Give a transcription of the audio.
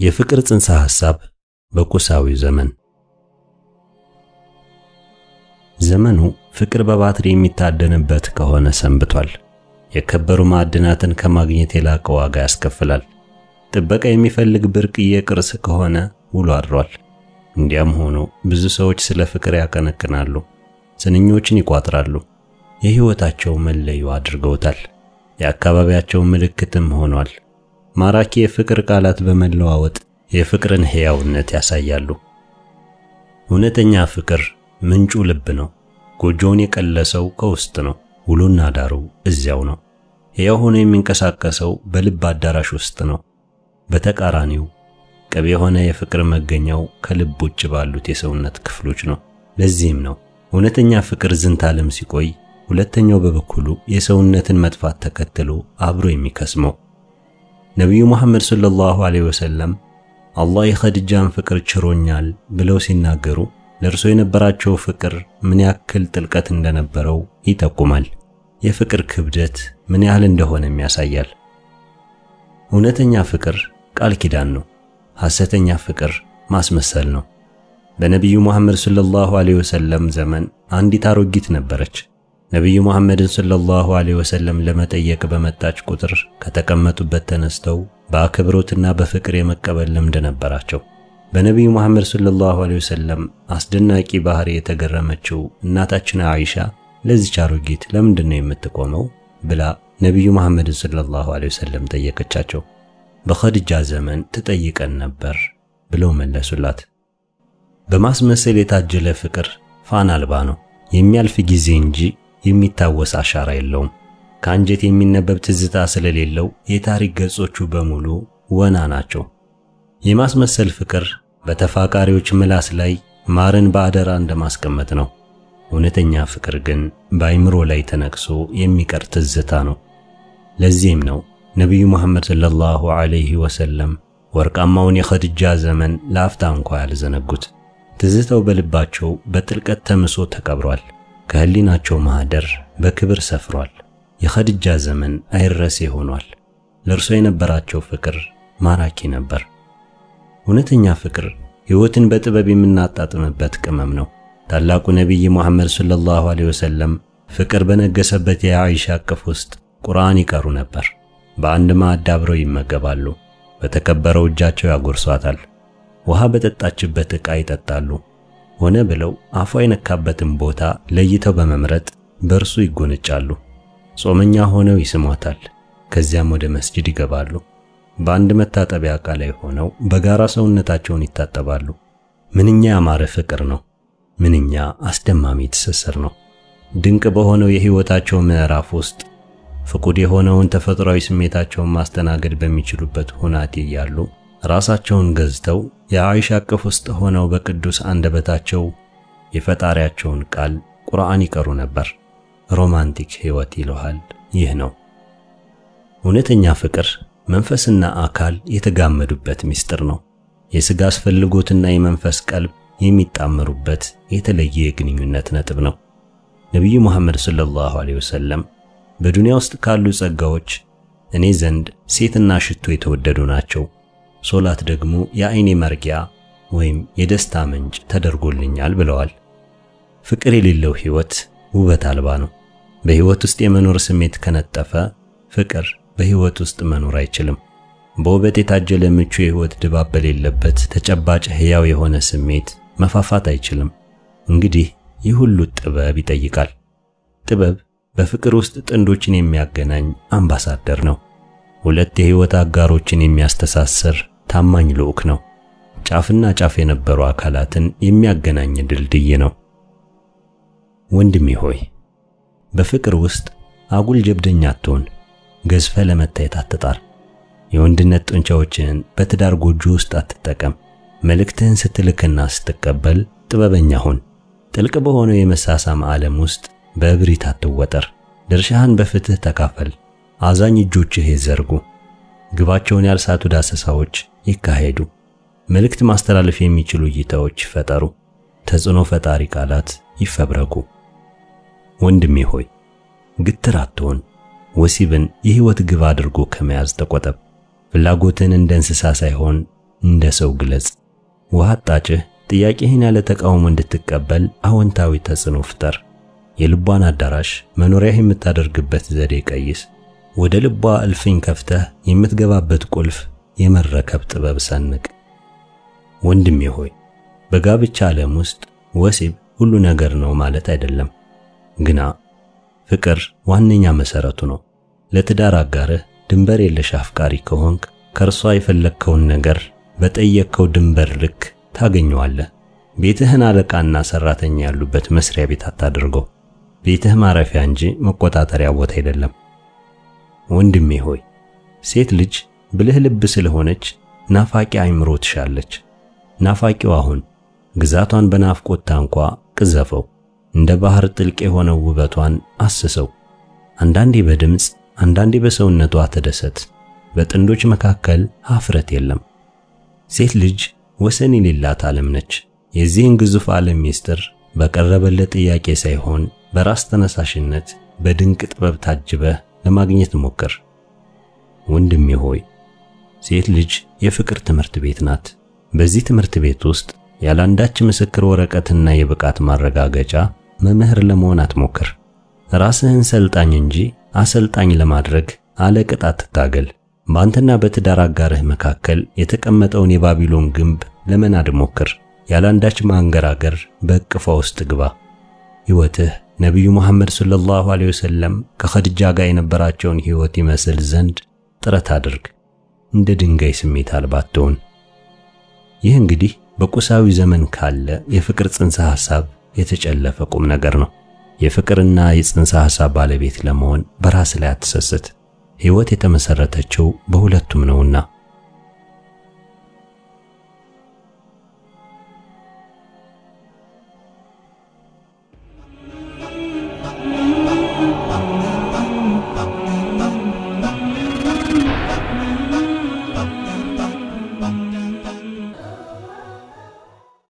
የፍቅር ጽንሰ ሐሳብ በቁሳዊ ዘመን ዘመኑ ፍቅር በባትሪ የሚታደንበት ከሆነ ሰንብቷል። የከበሩ ማዕድናትን ከማግኘት የላቀ ዋጋ ያስከፍላል። ጥበቃ የሚፈልግ ብርቅዬ ቅርስ ከሆነ ውሎ አድሯል። እንዲያም ሆኖ ብዙ ሰዎች ስለ ፍቅር ያቀነቅናሉ፣ ስንኞችን ይቋጥራሉ፣ የሕይወታቸው መለዮ አድርገውታል። የአካባቢያቸው ምልክትም ሆኗል። ማራኪ የፍቅር ቃላት በመለዋወጥ የፍቅርን ሕያውነት ያሳያሉ። እውነተኛ ፍቅር ምንጩ ልብ ነው። ጎጆውን የቀለሰው ከውስጥ ነው። ውሎና ዳሩ እዚያው ነው። ሕያው ሆኖ የሚንቀሳቀሰው በልብ አዳራሽ ውስጥ ነው። በተቃራኒው ቅብ የሆነ የፍቅር መገኛው ከልብ ውጭ ባሉት የሰውነት ክፍሎች ነው። ለዚህም ነው እውነተኛ ፍቅር ዝንተ ዓለም ሲቆይ፣ ሁለተኛው በበኩሉ የሰውነትን መጥፋት ተከትሎ አብሮ የሚከስመው። ነቢዩ ሙሐመድ ሰለላሁ ዐለይሂ ወሰለም አላህ የኸዲጃን ፍቅር ችሮኛል ብለው ሲናገሩ ለእርሶ የነበራቸው ፍቅር ምን ያክል ጥልቀት እንደነበረው ይጠቁማል። የፍቅር ክብደት ምን ያህል እንደሆነም ያሳያል። እውነተኛ ፍቅር ቃል ኪዳን ነው። ሐሰተኛ ፍቅር ማስመሰል ነው። በነቢዩ ሙሐመድ ሰለላሁ ዐለይሂ ወሰለም ዘመን አንዲት አሮጊት ነበረች። ነቢዩ ሙሐመድን ሰለላሁ ዐለይሂ ወሰለም ለመጠየቅ በመጣች ቁጥር ከተቀመጡበት ተነስተው በአክብሮትና በፍቅር የመቀበል ልምድ ነበራቸው። በነቢዩ ሙሐመድ ሰለላሁ ዐለይሂ ወሰለም አስደናቂ ባህሪ የተገረመችው እናታችን አይሻ ለዚች አሮጊት ለምንድን ነው የምትቆመው ብላ ነቢዩ ሙሐመድን ሰለላሁ ዐለይሂ ወሰለም ጠየቀቻቸው። በኸዲጃ ዘመን ትጠይቀን ነበር ብለው መለሱላት። በማስመሰል የታጀለ ፍቅር ፋና አልባ ነው። የሚያልፍ ጊዜ እንጂ የሚታወስ አሻራ የለውም። ከአንጀት የሚነበብ ትዝታ ስለሌለው የታሪክ ገጾቹ በሙሉ ወና ናቸው። የማስመሰል ፍቅር በተፋቃሪዎች ምላስ ላይ ማርን በአደራ እንደማስቀመጥ ነው። እውነተኛ ፍቅር ግን በአይምሮ ላይ ተነቅሶ የሚቀር ትዝታ ነው። ለዚህም ነው ነቢዩ ሙሐመድ ሰለላሁ ዐለይሂ ወሰለም ወርቃማውን የኸዲጃ ዘመን ለአፍታ እንኳ ያልዘነጉት። ትዝታው በልባቸው በጥልቀት ተምሶ ተቀብሯል። ከህሊናቸው ማኅደር በክብር ሰፍሯል። የኸዲጃ ዘመን አይረሴ ሆኗል። ለእርሷ የነበራቸው ፍቅር ማራኪ ነበር። እውነተኛ ፍቅር ሕይወትን በጥበብ የምናጣጥምበት ቅመም ነው። ታላቁ ነቢይ ሙሐመድ ሰለላሁ ዐለይሂ ወሰለም ፍቅር በነገሰበት የአይሻ እቅፍ ውስጥ ቁርአን ይቀሩ ነበር። በአንድ ማዕድ አብረው ይመገባሉ። በተከበረው እጃቸው ያጎርሷታል። ውሃ በጠጣችበት ዕቃ ይጠጣሉ። ሆነ ብለው አፏ የነካበትን ቦታ ለይተው በመምረጥ በእርሱ ይጎነጫሉ። ጾመኛ ሆነው ይስሟታል። ከዚያም ወደ መስጂድ ይገባሉ። በአንድ መታጠቢያ ዕቃ ላይ ሆነው በጋራ ሰውነታቸውን ይታጠባሉ። ምንኛ ያማረ ፍቅር ነው! ምንኛ አስደማሚ ትስስር ነው! ድንቅ በሆነው የሕይወታቸው ምዕራፍ ውስጥ ፍቁድ የሆነውን ተፈጥሯዊ ስሜታቸውን ማስተናገድ በሚችሉበት ሁናቴ እያሉ ራሳቸውን ገዝተው የአይሻ እቅፍ ውስጥ ሆነው በቅዱስ አንደበታቸው የፈጣሪያቸውን ቃል ቁርአን ይቀሩ ነበር። ሮማንቲክ ሕይወት ይለዋል። ይህ ነው እውነተኛ ፍቅር። መንፈስና አካል የተጋመዱበት ምስጢር ነው። የሥጋ አስፈልጎትና የመንፈስ ቀልብ የሚጣመሩበት የተለየ የግንኙነት ነጥብ ነው። ነቢዩ ሙሐመድ ሰለላሁ ዐለይሂ ወሰለም በዱንያ ውስጥ ካሉ ጸጋዎች እኔ ዘንድ ሴትና ሽቶ የተወደዱ ናቸው፣ ሶላት ደግሞ የዐይኔ መርጊያ ወይም የደስታ ምንጭ ተደርጎልኛል ብለዋል። ፍቅር የሌለው ሕይወት ውበት አልባ ነው። በሕይወት ውስጥ የመኖር ስሜት ከነጠፈ ፍቅር በሕይወት ውስጥ መኖር አይችልም። በውበት የታጀለ ምቹ የሕይወት ድባብ በሌለበት ተጨባጭ ሕያው የሆነ ስሜት መፋፋት አይችልም። እንግዲህ ይህ ሁሉ ጥበብ ይጠይቃል። ጥበብ በፍቅር ውስጥ ጥንዶችን የሚያገናኝ አምባሳደር ነው። ሁለት የሕይወት አጋሮችን የሚያስተሳስር ታማኝ ልዑክ ነው። ጫፍና ጫፍ የነበሩ አካላትን የሚያገናኝ ድልድይ ነው። ወንድሜ ሆይ በፍቅር ውስጥ አጉል ጀብደኛ አትሆን። ገዝፈ ለመታየት አትጣር። የወንድነት ጡንቻዎችህን በትዳር ጎጆ ውስጥ አትጠቀም። መልእክትህን ስትልክና ስትቀበል ጥበበኛ ሁን። ጥልቅ በሆነው የመሳሳም ዓለም ውስጥ በእብሪት አትወጠር። ድርሻህን በፍትህ ተካፈል። አዛኝ እጆችህ ይዘርጉ። ግባቸውን ያልሳቱ ዳሰሳዎች ይካሄዱ። መልእክት ማስተላለፍ የሚችሉ እይታዎች ይፈጠሩ። ተጽዕኖ ፈጣሪ ቃላት ይፈብረኩ። ወንድሜ ሆይ ግትር አትሆን። ወሲብን የሕይወት ግብ አድርጎ ከመያዝ ተቆጠብ። ፍላጎትን እንደ እንስሳ ሳይሆን እንደ ሰው ግለጽ። ውሃ አጣጭህ ጥያቄህን ያለ ተቃውሞ እንድትቀበል አዎንታዊ ተጽዕኖ ፍጠር። የልቧን አዳራሽ መኖሪያህ የምታደርግበት ዘዴ ቀይስ። ወደ ልቧ እልፍኝ ከፍተህ የምትገባበት ቁልፍ የመረከብ ጥበብ ሰንቅ። ወንድሜ ሆይ በጋብቻ ዓለም ውስጥ ወሲብ ሁሉ ነገር ነው ማለት አይደለም። ግና ፍቅር ዋነኛ መሰረቱ ነው። ለትዳር አጋርህ ድንበር የለሽ አፍቃሪ ከሆንክ ከእርሷ የፈለግከውን ነገር በጠየቅከው ድንበር ልክ ታገኘዋለህ። ቤትህን አለቃና ሰራተኛ ያሉበት መስሪያ ቤት አታድርገው። ቤትህ ማረፊያ እንጂ መቆጣጠሪያ ቦታ አይደለም። ወንድሜ ሆይ ሴት ልጅ ብልህ ልብ ስለሆነች ናፋቂ አይምሮ ትሻለች። ናፋቂው አሁን ግዛቷን በናፍቆት ታንኳ ቅዘፈው፣ እንደ ባህር ጥልቅ የሆነው ውበቷን አስሰው። አንዳንዴ በድምፅ አንዳንዴ በሰውነቷ ተደሰት። በጥንዶች መካከል ሀፍረት የለም። ሴት ልጅ ወሰን የሌላት ዓለም ነች። የዚህን ግዙፍ ዓለም ሚስጥር በቀረበለት ጥያቄ ሳይሆን በራስ ተነሳሽነት በድንቅ ጥበብ ታጅበህ ለማግኘት ሞክር። ወንድሜ ሆይ ሴት ልጅ የፍቅር ትምህርት ቤት ናት። በዚህ ትምህርት ቤት ውስጥ ያላንዳች ምስክር ወረቀትና የብቃት ማረጋገጫ መምህር ለመሆን አትሞክር። ራስህን ሰልጣኝ እንጂ አሰልጣኝ ለማድረግ አለቅጥ አትታገል። በአንተና በትዳር አጋርህ መካከል የተቀመጠውን የባቢሎን ግንብ ለመናድ ሞክር። ያላንዳች ማንገራገር በእቅፏ ውስጥ ግባ። ሕይወትህ ነቢዩ ሙሐመድ ሰለላሁ ዐለይሂ ወሰለም ከኸድጃ ጋር የነበራቸውን ሕይወት ይመስል ዘንድ ጥረት አድርግ። እንደ ድንጋይ ስሜት አልባ አትሁን። ይህ እንግዲህ በቁሳዊ ዘመን ካለ የፍቅር ጽንሰ ሐሳብ የተጨለፈ ቁም ነገር ነው። የፍቅርና የጽንሰ ሐሳብ ባለቤት ለመሆን በራስ ላይ አትሰስት። ሕይወት የተመሰረተችው በሁለቱም ነውና